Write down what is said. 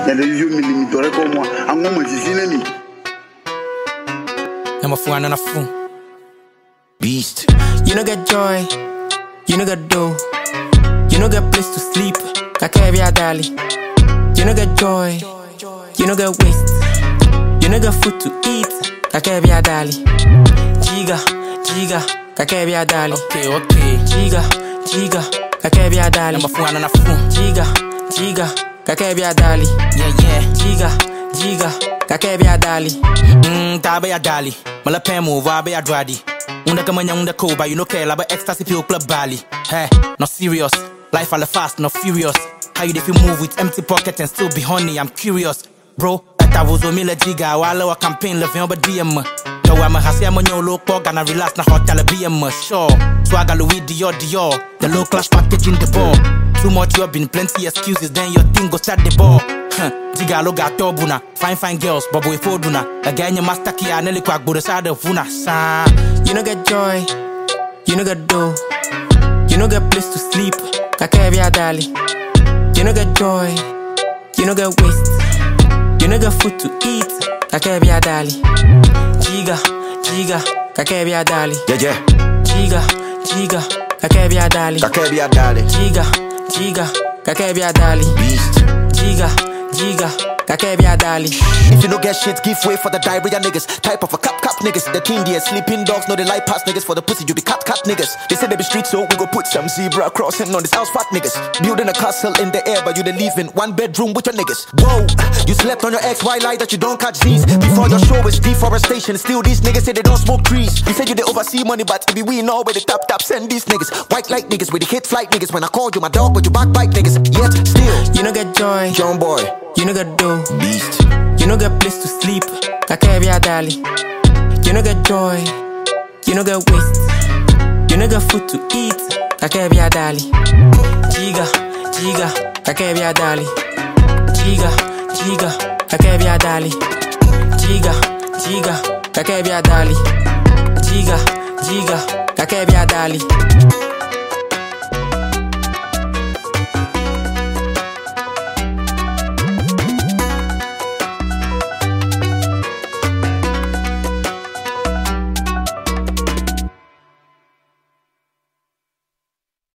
televizio milimitore ko moi ango mo sisine mi I'm a fool and a fool. Beast. You no get joy, you no get dough, you no get place to sleep. Kakevia dali. You no get joy, you no get waste, you no get food to eat. Kakevia dali. Jiga, jiga, kakevia dali. Okay, okay. Jiga, jiga, kakevia dali. I'm a fool and a fool. Jiga, jiga, kakevia dali. Yeah, yeah. Jiga, jiga, kakevia dali. Mm, tabe ya dali. Mala pemu wabe ya dradi. Unda kama nyanga koba, you no care laba ecstasy feel club bali. Hey, not serious. Life all fast, not furious. How you if you move with empty pocket and still be honey? I'm curious, bro. Ata wuzo mila jiga wala wa campaign le vient ba DM. Yo wa ma hasi mo nyolo po gana relax na hotel BM sure. Swagger Louis Dior Dior. The low class packaging the ball. Too much you have been plenty excuses, then your thing go start the ball. Huh, Jiga lo gato buna, fine fine girls, bobo ifo duna. Again your master ki aneli kwa gbore sa de funa sa. You no get joy, you no get dough, you no get place to sleep. Kakevia dali. You no get joy, you no get waste, you no get food to eat. Kakevia dali. Jiga, jiga, kakevia dali. Yeah, yeah. Jiga, jiga, kakevia dali. Kakebia dale. Jiga, jiga, kakevia dali. Beast. Jiga, jiga, kakevia dali. If you no get shit, give way for the diarrhea niggas. Type of a cap cap niggas. The king there, sleeping dogs, know they like pass niggas for the pussy. You be cat cat niggas. They say they be street, so we go put some zebra crossing on this house fat niggas. Building a castle in the air, but you they live in one bedroom with your niggas. Whoa, you slept on your ex, why lie that you don't catch Z's? Before your show is deforestation, still these niggas say they don't smoke trees. You said you they oversee money, but it be we know where the top top send these niggas. White light niggas with the hit flight niggas. When I called you my dog, but you backbite niggas. Yet still, You no get joy, John boy, you no get dough. beast. You no get place to sleep, kakevia dali. You no get joy, you no get waste, you no get food to eat, kakevia dali. Jiga, jiga, kakevia dali. Jiga, jiga, kakevia dali. Jiga, jiga, kakevia dali. Jiga, jiga, kakevia dali.